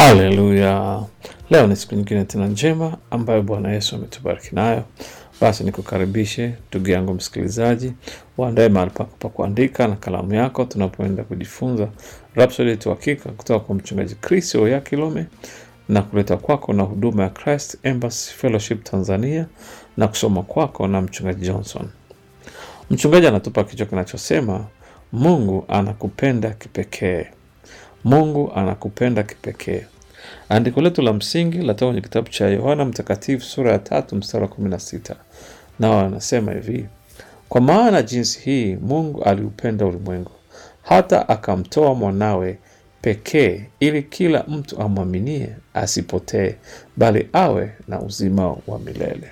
Haleluya! Leo ni siku nyingine tena njema ambayo Bwana Yesu ametubariki nayo. Basi nikukaribishe ndugu yangu msikilizaji, uandae mahali pako pa kuandika na kalamu yako, tunapoenda kujifunza Rhapsody yetu hakika kutoka kwa mchungaji Chris Oya Kilome na kuleta kwako na huduma ya Christ Embassy Fellowship Tanzania na kusoma kwako na mchungaji Johnson. Mchungaji anatupa kichwa kinachosema Mungu anakupenda kipekee. Mungu anakupenda kipekee. Andiko letu la msingi latoka kwenye kitabu cha Yohana Mtakatifu sura ya tatu mstari wa kumi na sita nao anasema hivi: kwa maana jinsi hii Mungu aliupenda ulimwengu hata akamtoa mwanawe pekee, ili kila mtu amwaminie asipotee, bali awe na uzima wa milele.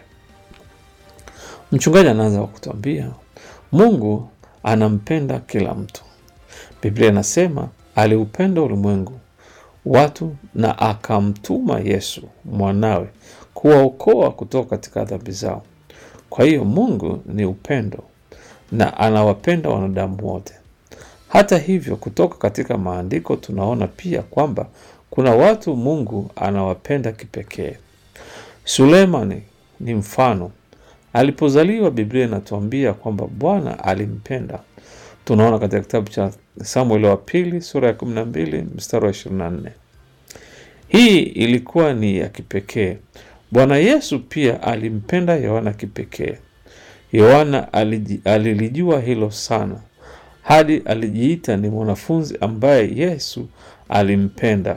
Mchungaji anaanza kwa kutuambia Mungu anampenda kila mtu. Biblia inasema aliupenda ulimwengu watu na akamtuma Yesu mwanawe kuwaokoa kutoka katika dhambi zao. Kwa hiyo Mungu ni upendo na anawapenda wanadamu wote. Hata hivyo, kutoka katika maandiko tunaona pia kwamba kuna watu Mungu anawapenda kipekee. Sulemani ni mfano. Alipozaliwa, Biblia inatuambia kwamba Bwana alimpenda. Tunaona katika kitabu cha Samueli wa pili sura ya 12 mstari wa 24. Hii ilikuwa ni ya kipekee. Bwana Yesu pia alimpenda Yohana kipekee. Yohana aliji- alilijua hilo sana hadi alijiita ni mwanafunzi ambaye Yesu alimpenda.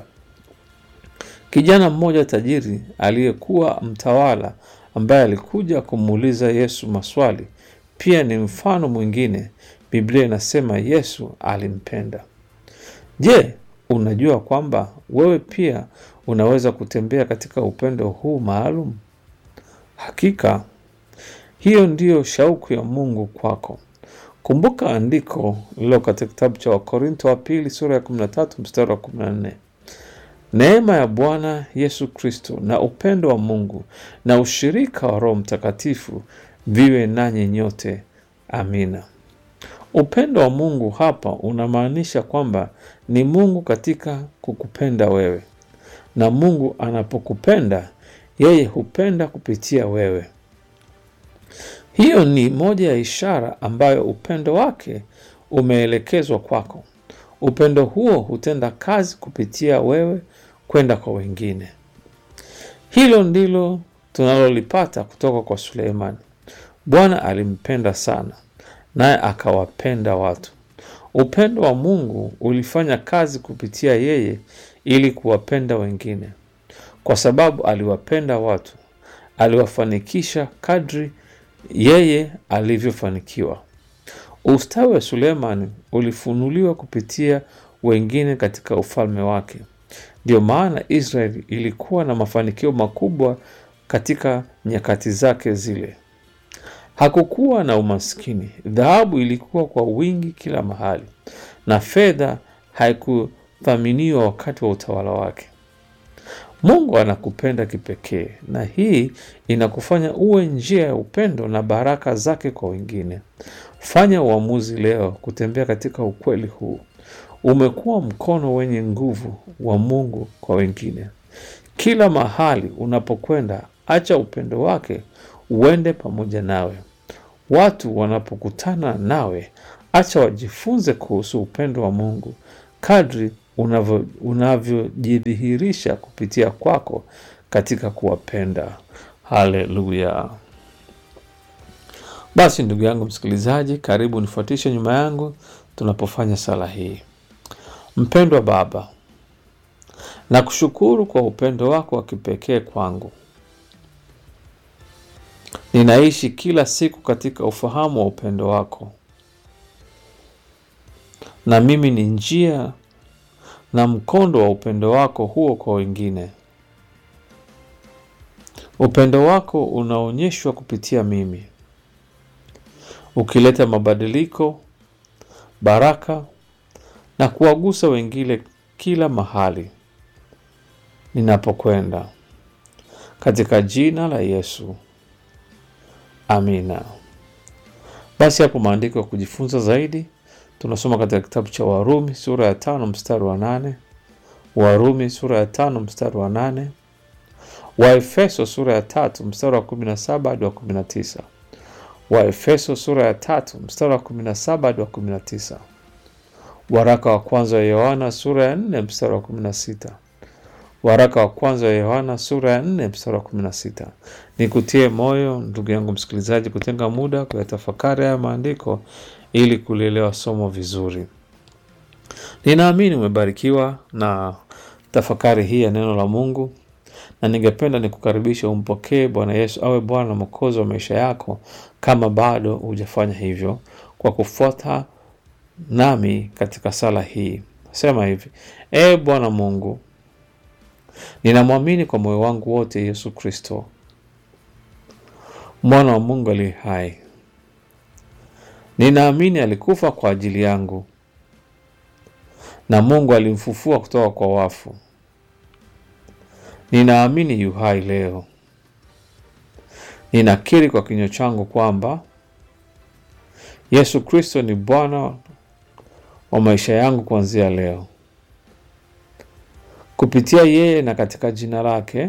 Kijana mmoja tajiri aliyekuwa mtawala ambaye alikuja kumuuliza Yesu maswali pia ni mfano mwingine. Biblia inasema Yesu alimpenda. Je, unajua kwamba wewe pia unaweza kutembea katika upendo huu maalum? Hakika hiyo ndiyo shauku ya Mungu kwako. Kumbuka andiko lilo katika kitabu cha Wakorinto wa pili sura ya 13 mstari wa 14. Neema ya Bwana Yesu Kristo na upendo wa Mungu na ushirika wa Roho Mtakatifu viwe nanyi nyote. Amina. Upendo wa Mungu hapa unamaanisha kwamba ni Mungu katika kukupenda wewe, na Mungu anapokupenda yeye hupenda kupitia wewe. Hiyo ni moja ya ishara ambayo upendo wake umeelekezwa kwako. Upendo huo hutenda kazi kupitia wewe kwenda kwa wengine. Hilo ndilo tunalolipata kutoka kwa Suleimani. Bwana alimpenda sana, naye akawapenda watu. Upendo wa Mungu ulifanya kazi kupitia yeye ili kuwapenda wengine. Kwa sababu aliwapenda watu, aliwafanikisha kadri yeye alivyofanikiwa. Ustawi wa Sulemani ulifunuliwa kupitia wengine katika ufalme wake. Ndiyo maana Israeli ilikuwa na mafanikio makubwa katika nyakati zake zile. Hakukuwa na umaskini. Dhahabu ilikuwa kwa wingi kila mahali, na fedha haikuthaminiwa wakati wa utawala wake. Mungu anakupenda kipekee, na hii inakufanya uwe njia ya upendo na baraka zake kwa wengine. Fanya uamuzi leo kutembea katika ukweli huu. Umekuwa mkono wenye nguvu wa Mungu kwa wengine. Kila mahali unapokwenda, acha upendo wake uende pamoja nawe. Watu wanapokutana nawe, acha wajifunze kuhusu upendo wa Mungu kadri unavyo- unavyojidhihirisha kupitia kwako katika kuwapenda. Haleluya! Basi ndugu yangu msikilizaji, karibu nifuatishe nyuma yangu tunapofanya sala hii. Mpendwa Baba, nakushukuru kwa upendo wako wa kipekee kwangu. Ninaishi kila siku katika ufahamu wa upendo wako, na mimi ni njia na mkondo wa upendo wako huo kwa wengine. Upendo wako unaonyeshwa kupitia mimi, ukileta mabadiliko, baraka na kuwagusa wengine kila mahali ninapokwenda, katika jina la Yesu, amina. Basi hapo maandiko ya kujifunza zaidi tunasoma katika kitabu cha Warumi sura ya tano mstari wa nane Warumi sura ya tano mstari wa nane Waefeso sura ya tatu mstari wa kumi na saba hadi wa kumi na tisa Waefeso sura ya tatu mstari wa kumi na saba hadi wa kumi na tisa Waraka wa kwanza wa Yohana sura ya nne mstari wa kumi na sita Waraka wa kwanza wa Yohana sura ya nne mstari wa kumi na sita Nikutie moyo ndugu yangu msikilizaji, kutenga muda kuyatafakari haya maandiko ili kulielewa somo vizuri. Ninaamini umebarikiwa na tafakari hii ya neno la Mungu, na ningependa nikukaribisha umpokee Bwana Yesu awe Bwana na Mwokozi wa maisha yako, kama bado hujafanya hivyo, kwa kufuata nami katika sala hii. Sema hivi: Ee Bwana Mungu, ninamwamini kwa moyo wangu wote Yesu Kristo, mwana wa Mungu aliye hai. Ninaamini alikufa kwa ajili yangu na Mungu alimfufua kutoka kwa wafu. Ninaamini yu hai leo. Ninakiri kwa kinywa changu kwamba Yesu Kristo ni Bwana wa maisha yangu kuanzia leo. Kupitia yeye na katika jina lake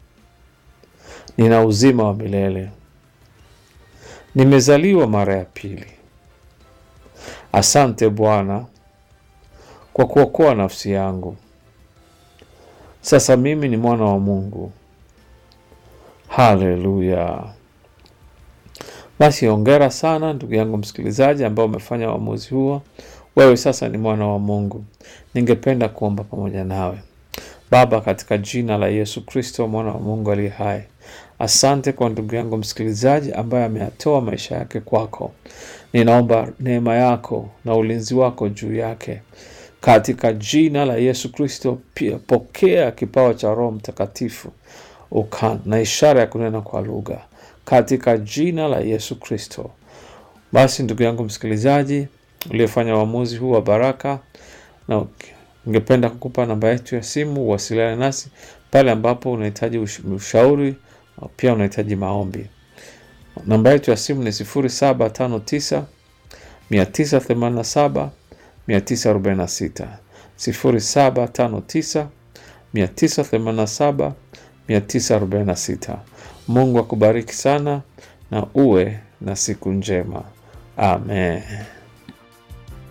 nina uzima wa milele. Nimezaliwa mara ya pili. Asante Bwana kwa kuokoa nafsi yangu. Sasa mimi ni mwana wa Mungu. Haleluya! Basi hongera sana ndugu yangu msikilizaji, ambao umefanya uamuzi huo. Wewe sasa ni mwana wa Mungu. Ningependa kuomba pamoja nawe. Baba, katika jina la Yesu Kristo mwana wa Mungu aliye hai, asante kwa ndugu yangu msikilizaji ambaye ameyatoa maisha yake kwako. Ninaomba neema yako na ulinzi wako juu yake katika jina la Yesu Kristo. Pia pokea kipawa cha Roho Mtakatifu ukan na ishara ya kunena kwa lugha katika jina la Yesu Kristo. Basi ndugu yangu msikilizaji, uliyefanya uamuzi huu wa baraka, na ningependa kukupa namba yetu ya simu, uwasiliane nasi pale ambapo unahitaji ushauri, pia unahitaji maombi. Namba yetu ya simu ni 0759 987 946 0759 987 946. Mungu akubariki sana na uwe na siku njema. Amen.